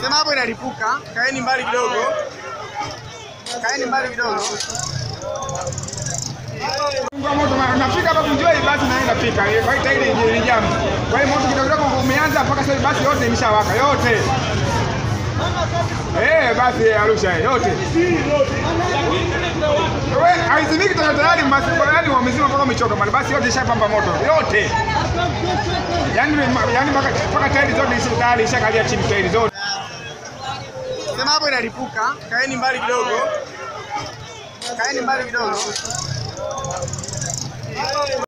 Sema hapo inalipuka, kaeni mbali kidogo, kaeni mbali kidogo. Kwa moto na- nafika hapa kunjoi basi naenda pika. Kwa hiyo tairi ni jamu. Kwa hiyo moto kidogo kidogo umeanza mpaka sasa basi yote imeshawaka yote. Eh, basi Arusha yote. Wewe haizimiki tena tayari basi kwa yani wamezima mpaka umechoka mali basi yote ishapamba moto yote. Yaani yaani mpaka mpaka tairi zote isha tayari ishakalia chini tairi zote. Sema hapo inalipuka, kaeni mbali kidogo, kaeni mbali kidogo.